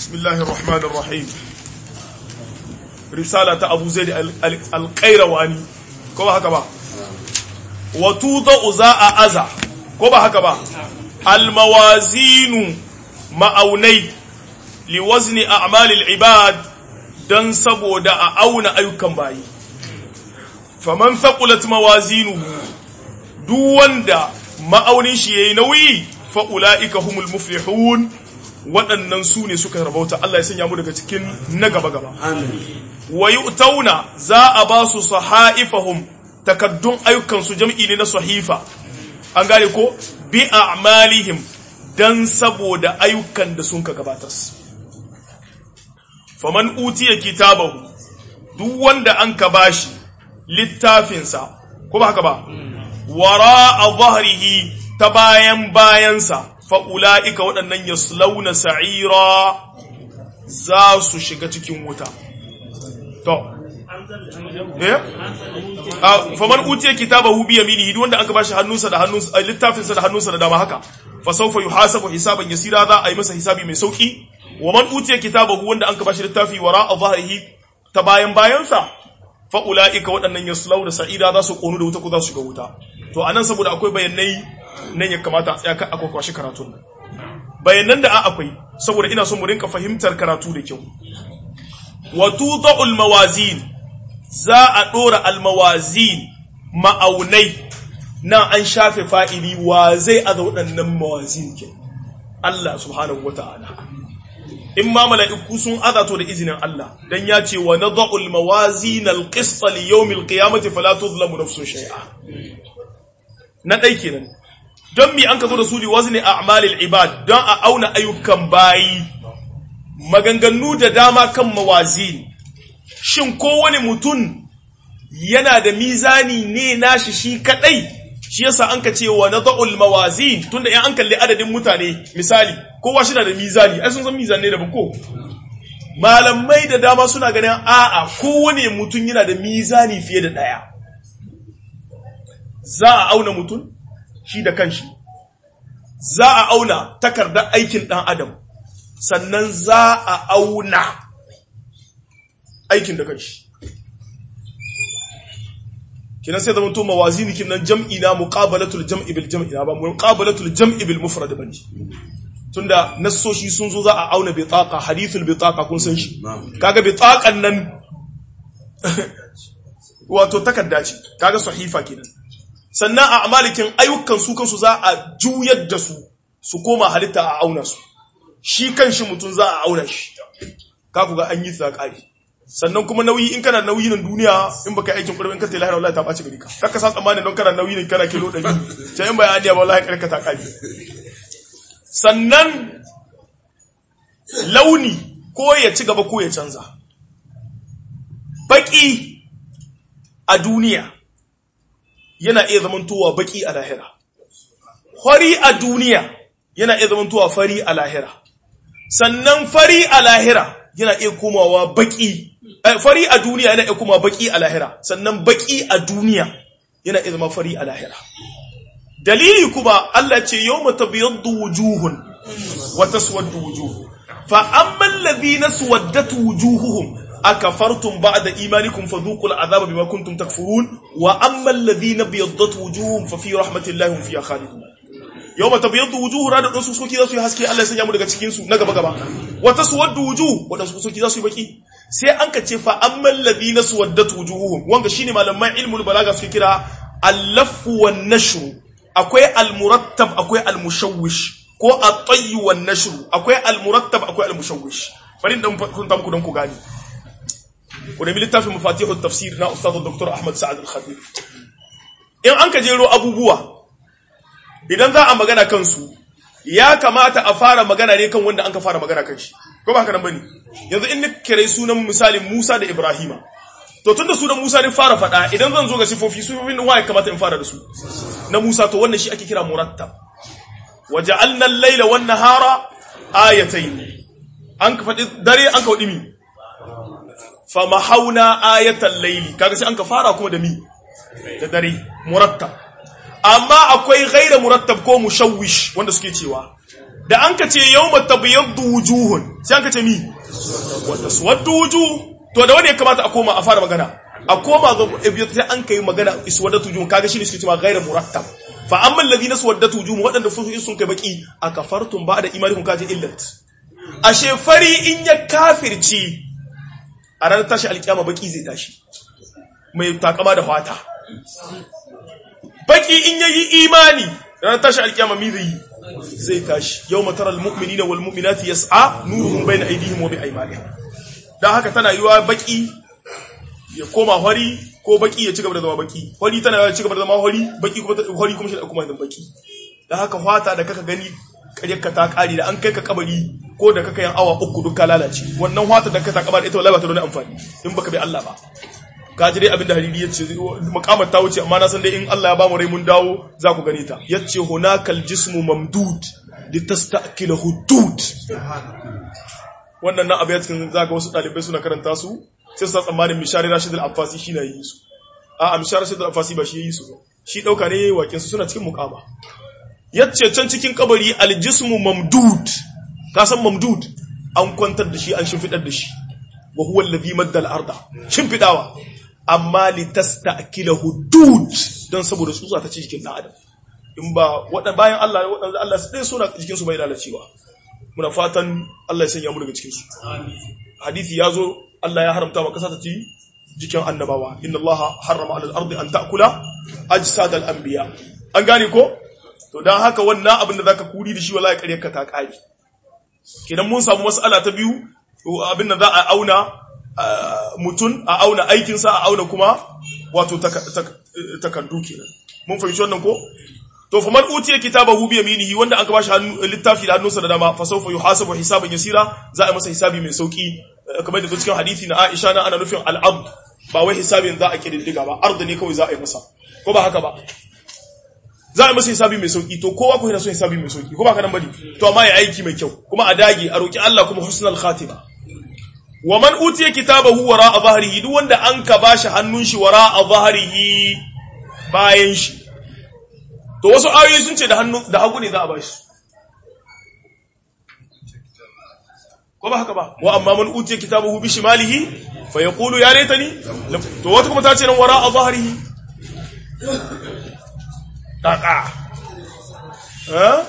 بسم الله الرحمن الرحيم رسالة أبو زيد القيرواني كما هكذا وتوضع زاء أزا كما هكذا الموازين ma'aunai liwazni a'malil ibad dan saboda a auna ayyukan bayi faman thaqulat mawazinuhu duk wanda ma'aunin shi yayi nauyi fa ulaika humul muflihun waɗannan su ne suka rabauta Allah ya sanya mu daga cikin na gaba gaba wa yu'tauna za a ba su sahaifahum takaddun ayyukan su jam'i ne na sahifa an gane ko bi a'malihim dan saboda ayyukan da sun ka gabatas. Faman utiya kitabahu duk wanda an ka bashi littafinsa, ko ba haka ba, wara a zahrihi ta bayan bayansa, fa'ula'ika waɗannan ya launa sa'ira za su shiga cikin wuta. To, eh? Faman utiya kitabahu biya mini duk wanda an ka bashi hannunsa da hannunsa, littafinsa da hannunsa da dama haka. fasaufa yuhasabu hisaban yasira za a yi masa hisabi mai sauki wa man utiya kitabahu wanda an ka bashi littafi wara a zahirihi ta bayan bayansa fa ulaika waɗannan yaslau da sa'ida za su konu da wuta ko za su shiga wuta to anan saboda akwai bayanai nan ya kamata a tsaya kan akwai kwashi karatun nan bayanan da a akwai saboda ina son mu rinka fahimtar karatu da kyau wa tudul mawazin za a dora al mawazin ma'aunai nan an shafe fa'ili wa zai aza waɗannan mawazin ke Allah subhanahu wa ta'ala. In ma mala'iku sun aza to da izinin Allah, don ya ce wa na za'ul mawazin alƙista li yau mil ƙiyamati falatu zulamu nafsun shai'a. Na ɗai kenan, don mi an ka zo da su wasu ne a amalil ibad don a auna ayyukan bayi, maganganu da dama kan mawazin. Shin kowane mutum yana da mizani ne nashi shi kaɗai? shi yasa an ka ce wa nada'ul mawazin tunda in an kalli adadin mutane misali kowa shi na da mizani ai sun san mizan ne da ko malamai da dama suna ganin a'a kowane mutum yana da mizani fiye da daya za a auna mutum shi da kanshi za a auna takardar aikin dan adam sannan za a auna aikin da kanshi kinan sai zama to mawazini kinan jam'i na muqabalatul jam'i bil jam'i na ba muqabalatul jam'i bil mufrad bane tunda nassoshi sun zo za a auna bitaqa hadithul bitaqa kun san shi kaga bitaqan nan wato takarda ce kaga sahifa kenan sannan a amalikin ayyukan su kansu za a juyar da su su koma halitta a auna su shi kanshi mutun za a auna shi ka ku ga an yi tsakari sannan kuma nauyi in kana nauyi nan duniya in baka aikin kurbi in ka tayi lahira wallahi ta baci gari ka kaka sa tsammanin don kana nauyi ne kana kilo 100 sai in bai adiya ba wallahi karka ta kai sannan launi ko ya ci gaba ko ya canza baki a duniya yana iya zamantowa baki a lahira fari a duniya yana iya zamantowa fari a lahira sannan fari a lahira yana iya komawa baki fari a duniya yana iya kuma baki a lahira sannan baki a duniya yana iya zama fari a lahira dalili kuma Allah ce yawma tabyaddu wujuhun wa taswaddu wujuh fa amma alladhina suwaddat wujuhuhum akafartum ba'da imanikum fadhuqul adhaba bima kuntum takfurun wa amma alladhina biyaddat wujuhum fa fi rahmatillahi hum fiha khalidun yawma tabyaddu wujuh rada dan su soki za su yi haske Allah ya sanya mu daga cikin su na gaba gaba wa taswaddu wujuh wadansu soki za su yi baki sai an ka ce fa amman ladina suwaddat wujuhuhum wanga shine malaman ilmul balaga suke kira al-laffu wan nashr akwai al-murattab akwai al-mushawwish ko at-tayy wan nashr akwai al-murattab akwai al-mushawwish bari dan kun ta muku dan ku gani wanda littafin mafatihut tafsir na ustad dr ahmad sa'ad al-khabir in an ka jero abubuwa idan za a magana kansu ya kamata a fara magana ne kan wanda an ka fara magana kan shi ko ba haka nan bane yanzu in kire sunan misalin Musa da Ibrahima to tunda sunan Musa ne fara fada idan zan zo ga sifofi sifofin wa ya kamata in fara da su na Musa to wannan shi ake kira murattab waja'alna al-layla wan nahara ayatayn an ka fadi dare an ka wadi mi fa mahauna ayatal layli kaga sai an ka fara kuma da mi da dare murattab amma akwai ghaira murattab ko mushawwish wanda suke cewa da an ka ce yawma tabyaddu wujuhun sai an ka ce mi wa taswaddu wujuh to da wani ya kamata a koma a fara magana a koma ga sai an kai magana iswadatu wujuh kaga shi ne suke cewa ghairu murattab fa amma alladhina swaddatu wujuh wadanda fusu sun kai baki akafartum ba'da imanikum kaje illat ashe fari in ya kafirci a ranar tashi alkiyama baki zai tashi mai takama da fata baki in yayi imani ranar tashi alkiyama mi zai zai tashi yawma taral mu'minina wal mu'minati yas'a nuruhum bayna aydihim wa bi aymanihim dan haka tana yiwa baki ya koma hori ko baki ya ci gaba da zama baki hori tana ya ci gaba da zama hori baki kuma hori kuma shi da kuma zama baki dan haka fata da kaka gani karyarka ta kare da an kai ka kabari ko da kaka yan awa uku duk ka lalace wannan fata da ka ta kabari ita wallahi ba ta da wani amfani in baka bi Allah ba ka ji dai abinda hariri ya ce mukamar ta wuce amma na san dai in Allah ya ba mu rai mun dawo za ku gane ta yace hunakal jismu mamdud litasta'kila hudud wannan na abu ya cikin zaka wasu dalibai suna karanta su sai su tsammanin mishari rashid al-affasi shi na yi su a a mishari rashid al-affasi ba shi yi su shi dauka ne yayi wakin su suna cikin mukama yace can cikin kabari al-jismu mamdud ka san mamdud an kwantar da shi an shimfidar da shi wa huwa alladhi madda al-arda shimfidawa amma litasta'kila hudud dan saboda tsutsa ta ci jikin dan adam in ba wadan bayan Allah wadan Allah sai suna jikin su bai lalacewa muna fatan Allah ya sanya mu daga cikin su hadisi yazo Allah ya haramta wa kasa ta ci jikin annabawa inna Allah harrama 'ala al-ardi an ta'kula ajsad al-anbiya an gane ko to dan haka wannan abin da zaka kuri da shi wallahi kare ka ta kare kidan mun samu mas'ala ta biyu abin da za a auna mutum a auna aikinsa a auna kuma wato takardu kenan mun fahimci wannan ko to fa man utiya kitabahu bi yaminihi wanda aka bashi hannu littafi da hannunsa da dama fa sawfa yuhasabu hisaban yasira za a masa hisabi mai sauki kamar da cikin hadisi na Aisha na ana nufin al-abd ba wai hisabin za a kididdiga ba arda ne kawai za a yi masa ko ba haka ba za a yi masa hisabi mai sauki to kowa ko yana son hisabi mai sauki ko ba ka nan bane to amma ya aiki mai kyau kuma a dage a roki Allah kuma husnul khatima wa man utiya kitabahu wara a zahrihi duk wanda an ka bashi hannun shi wara a zahrihi bayan shi to wasu ayoyi sun ce da hannu da hagu ne za a bashi ko ba haka ba wa amma man utiya kitabahu bi shimalihi fa yaqulu ya laitani to wata kuma ta ce nan wara a zahrihi kaka eh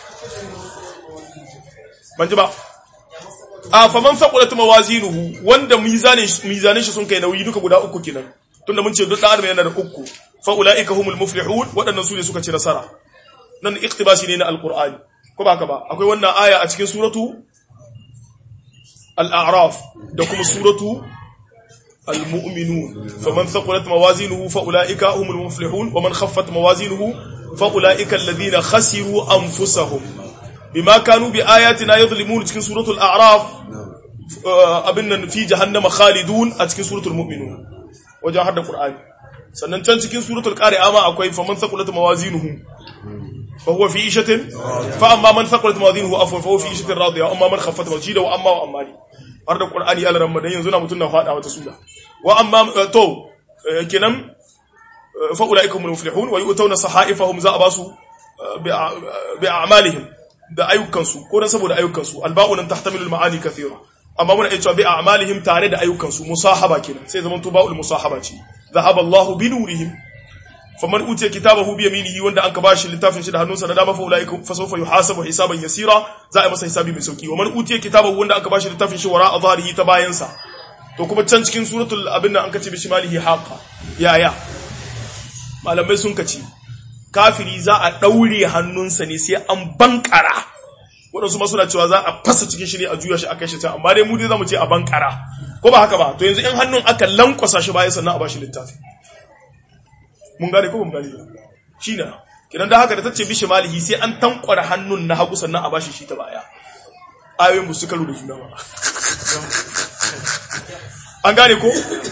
ban ji ba a faman faqulat mawazinuhu wanda mizanin mizanin shi sun kai nauyi duka guda uku kenan tunda mun ce duk dan adam yana da uku fa ulaika humul muflihun wadannan su ne suka ci nasara nan iktibasi ne na alqur'ani ko ba haka ba akwai wannan aya a cikin suratu al-a'raf da kuma suratu al-mu'minun faman faqulat mawazinuhu fa ulaika humul muflihun wa man khaffat mawazinuhu fa ulaika alladhina khasiru anfusahum bima kanu bi ayatina yadhlimun cikin suratul a'raf abin nan fi jahannama khalidun a cikin suratul mu'minun wajen hadda qur'ani sannan can cikin suratul qari'a ma akwai faman thaqulat mawazinuhu fa huwa fi ishatin fa amma man thaqulat mawazinuhu afwan fa huwa fi ishatin radiya amma man khaffat mawjida wa amma wa amma har da qur'ani ya ramadan yanzu na mutun na fada wata sura wa amma to kenan fa ulaikum muflihun wa yu'tawna sahaifahum za abasu bi a'malihim da ayyukansu ko dan saboda ayyukansu alba'u nan tahtamilu al-ma'ani kathira amma muna iya cewa bi a'malihim tare da ayyukansu musahaba kenan sai zaman to ba'ul musahaba ce dhahaba Allahu bi nurihim faman utiya kitabahu bi yaminihi wanda an ka bashi littafin shi da hannunsa da dama fa ulaikum fa sawfa yuhasabu hisaban yasira za a masa hisabi mai sauki wa man utiya kitabahu wanda aka bashi littafin shi wara azharihi ta bayansa to kuma can cikin suratul abin nan an kace bi shimalihi haqa yaya malamai sun kace kafiri za a ɗaure hannunsa ne sai an bankara waɗansu masu na cewa za a fasa cikin shi ne a juya shi a kai shi can amma dai mu dai za mu ce a bankara ko ba haka ba to yanzu in hannun aka lankwasa shi bayan sannan a bashi littafi mun gane ko mun gane shi na kidan da haka da tace bishi malihi sai an tankwara hannun na hagu sannan a bashi shi ta baya ayoyin bu su karu da juna ba an gane ko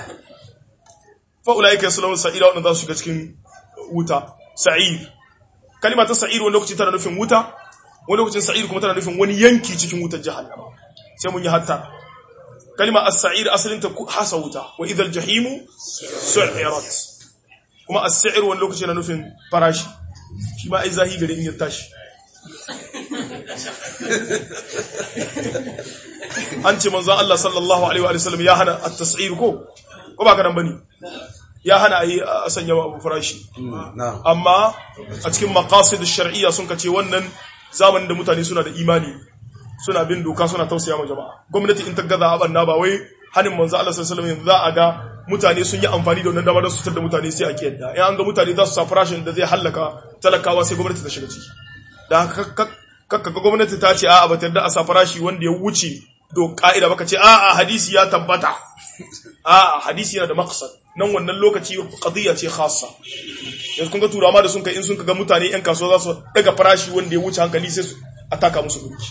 fa ulaika yaslawun sa'ira wadanda za su shiga cikin wuta sa'ir kalima ta sa'ir wani lokaci tana nufin wuta wani lokacin sa'ir kuma tana nufin wani yanki cikin wutar jahannama sai mun yi hatta kalima as-sa'ir asalin ta hasa wuta wa idhal jahimu su'irat kuma as-sa'ir wani lokaci na nufin farashi shi ma ai zahi gare in ya tashi an ce manzon Allah sallallahu alaihi wa sallam ya hana at-tas'ir ko ko ba ka nan bane ya hana a yi a sanya abu farashi amma a cikin maqasid shar'iyya sun kace wannan zamanin da mutane suna da imani suna bin doka suna tausaya ma jama'a gwamnati in ta gaza abanna ba wai hanin manzo Allah sallallahu alaihi wasallam za a ga mutane sun yi amfani da wannan dama don su tar da mutane sai a kiyarda in an ga mutane za su sa farashin da zai hallaka talakawa sai gwamnati ta shiga ciki da haka kakka ga gwamnati ta ce a'a ba ta yarda a sa farashi wanda ya wuce do ka'ida baka ce a'a hadisi ya tabbata a'a hadisi yana da maqsad nan wannan lokaci qadiyya ce khassa yanzu kun ga turawa da sun kai in sun ga mutane yan kasuwa za su daga farashi wanda ya wuce hankali sai su ataka musu burki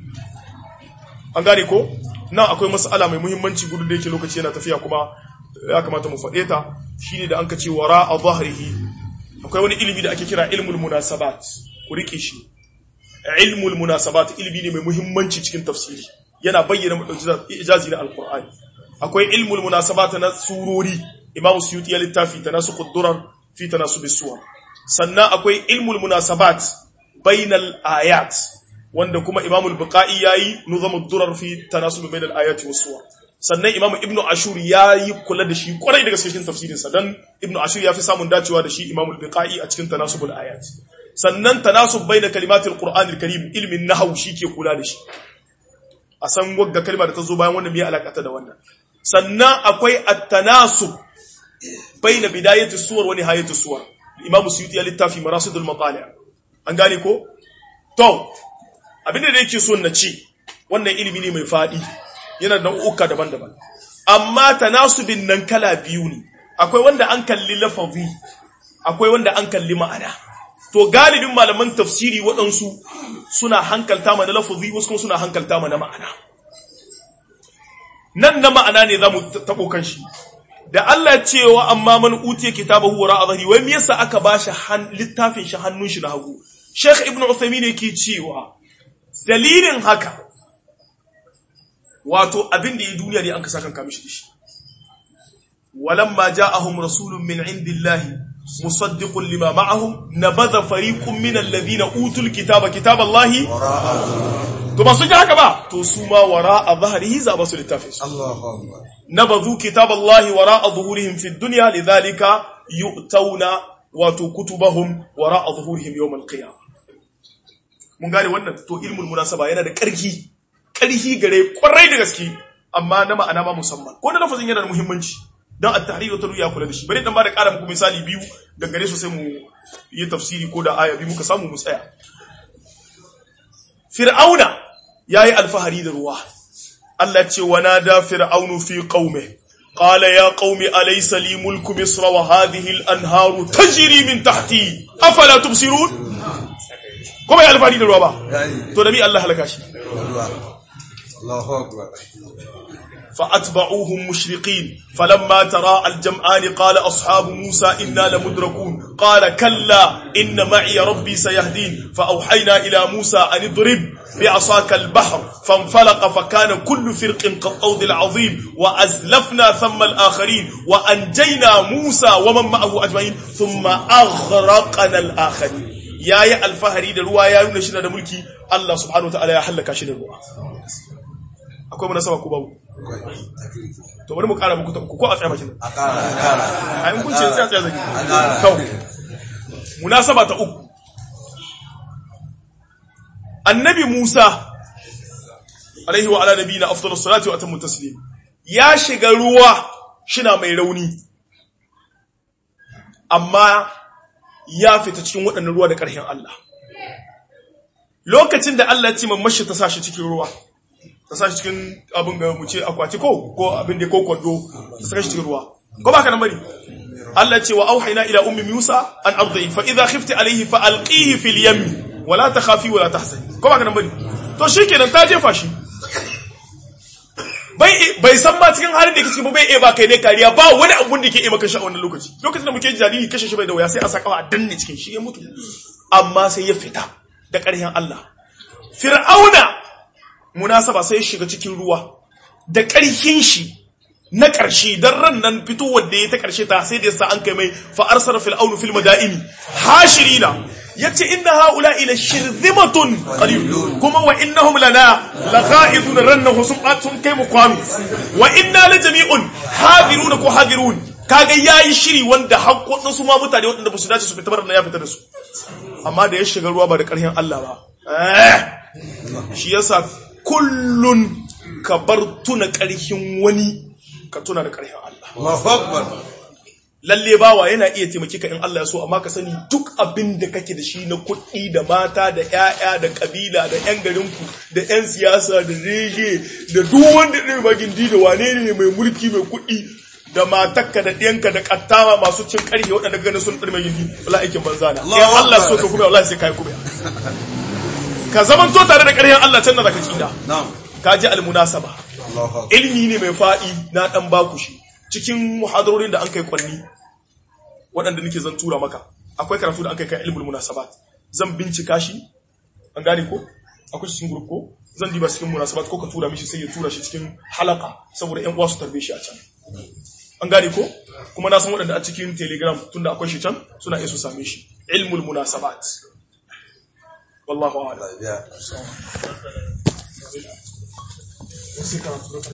an gane ko nan akwai mas'ala mai muhimmanci gudu da yake lokaci yana tafiya kuma ya kamata mu faɗe ta shine da an ka ce wara a zahrihi akwai wani ilimi da ake kira ilmul munasabat ku rike shi ilmul munasabat ilimi ne mai muhimmanci cikin tafsiri yana bayyana ijazi na alqur'ani akwai ilmul munasabat na surori imam suyuti ya littafi tanasuqud durar fi tanasub suwar sannan akwai ilmul munasabat bainal ayat wanda kuma imam al-buqai yayi nuzamud durar fi tanasub bainal ayati was suwar sannan imam ibnu ashur yayi kula da shi kwarai daga cikin tafsirin sa dan ibnu ashur ya fi samun dacewa da shi imam al-buqai a cikin tanasubul ayat sannan tanasub baina kalimatil qur'anil karim ilmin nahwu ke kula da shi a san wagga kalma da ta zo bayan wannan me alakata da wannan sannan akwai at-tanasub baina bidayati suwar wa nihayati suwar imam suyuti ya littafi marasidul matali' an gane ko to abinda da yake so na ce wannan ilimi ne mai fadi yana da nau'uka daban-daban amma tanasubin nan kala biyu ne akwai wanda an kalli lafazi akwai wanda an kalli ma'ana to galibin malaman tafsiri waɗansu suna hankalta mana lafazi wasu kuma suna hankalta mana ma'ana nan na ma'ana ne za mu taɓo kan shi da Allah cewa amma man utiya kitabahu wara azhari wai me yasa aka bashi littafin shi hannun shi na hagu Sheikh Ibn Uthaymeen yake cewa dalilin haka wato abin da ya duniya ne an ka sakan kamishi shi walamma ja'ahum rasulun min indillahi musaddiqun lima ma'ahum nabadha fariqun min alladhina utul kitaba kitaballahi to ba su ji haka ba to su ma wara'a dhahrihi za ba su littafin su Allahu akbar نبذوا كتاب الله وراء ظهورهم في الدنيا لذلك يؤتون وكتبهم وراء ظهورهم يوم القيامة mun gane wannan to ilmul munasaba yana da ƙarfi ƙarfi gare kwarai da gaske amma na ma'ana ma musamman ko na lafazin yana da muhimmanci dan at-tahrir wa ya kula da shi bari dan ba da ƙara muku misali biyu da gare su sai mu yi tafsiri ko da aya biyu muka samu mu tsaya fir'auna yayi alfahari da ruwa Allah ce wa nada fir'aunu fi qaumi qala ya qaumi alaysa li mulku misra wa hadhihi al-anharu tajri min tahti afala tubsirun kuma ya alfari da ruwa ba yayi to da mi Allah halaka shi ruwa Allahu akbar فأتبعوهم مشرقين فلما ترى الجمعان قال أصحاب موسى إنا لمدركون قال كلا إن معي ربي سيهدين فأوحينا إلى موسى أن اضرب بعصاك البحر فانفلق فكان كل فرق كالطود العظيم وأزلفنا ثم الآخرين وأنجينا موسى ومن معه أجمعين ثم أغرقنا الآخرين يا يا الفهري دروا يا يونشنا دملكي الله سبحانه وتعالى يا حلك شنو akwai munasaba ko babu akwai taklifi to bari mu kara muku ta uku ko a tsaya bakin a kara a kara ai mun ce tsaya tsaya zaki a kara to munasaba ta uku annabi Musa alaihi wa ala nabiyina afdalus salati wa atammu taslim ya shiga ruwa shina mai rauni amma ya fita cikin waɗannan ruwa da ƙarfin Allah lokacin da Allah ya ce mamashi ta sashi cikin ruwa ta sashi cikin abin ga mu ce akwati ko ko abin da ko kwando ta saka shi cikin ruwa ko ba ka nan bari Allah ya ce wa auhayna ila ummi Musa an ardi fa idha khifti alayhi fa alqihi fil yammi wa la takhafi wa la tahzani ko ba ka nan bari to shikenan ta jefa shi bai bai san ma cikin halin da yake cikin ba bai iya ba kai ne kariya ba wani abun da yake iya maka shi a wannan lokaci lokacin da muke jariri kashe shi bai da waya sai a saka a danne cikin shi ya mutu amma sai ya fita da ƙarfin Allah fir'auna munasaba sai ya shiga cikin ruwa da ƙarfin shi na ƙarshe dan ran nan fitowar da ya ta ƙarshe ta sai da yasa an kai mai fa arsala fir'aunu fil madaini hashirina yace inna haula ila shirzimatun qalilun kuma wa innahum lana laqa'idun rannahu sun sun kai mu kwami wa inna la jami'un hadirun ko hadirun kaga yayi shiri wanda hakkon su ma mutane wanda ba su dace su fita bar ya fita da su amma da ya shiga ruwa ba da ƙarfin Allah ba eh shi yasa kullun ka bar tuna ƙarfin wani ka tuna da ƙarfin Allah Allahu Akbar. lalle bawa yana iya taimaki ka in Allah ya so amma ka sani duk abin da kake da shi na kuɗi da mata da ƴaƴa da kabila da ƴan garinku da ƴan siyasa da rege da duk wanda ɗin magindi da wane ne mai mulki mai kuɗi da matakka da ɗiyanka da ƙattawa masu cin ƙarfe waɗanda ganin sun ɗin magindi wala aikin banza na in Allahu Allah so Akbar. ka kuma wallahi sai kai kuma ka zaman to tare da ƙarfin Allah can da zaka tsira Na'am. ka ji almunasaba Allahu Akbar. ilmi ne mai fa'i na ɗan baku shi cikin muhadarorin da an kai kwanni waɗanda nake zan tura maka akwai karatu da an kai kan ilmul munasabat zan bincika shi an gane ko akwai shi cikin group ko zan diba cikin munasabat ko ka tura mishi sai ya tura shi cikin halaka saboda ƴan uwa su tarbe shi a can an gane ko kuma na san waɗanda a cikin telegram tunda akwai shi can suna iya su same shi ilmul munasabat wallahu a'lam Allah ya biya.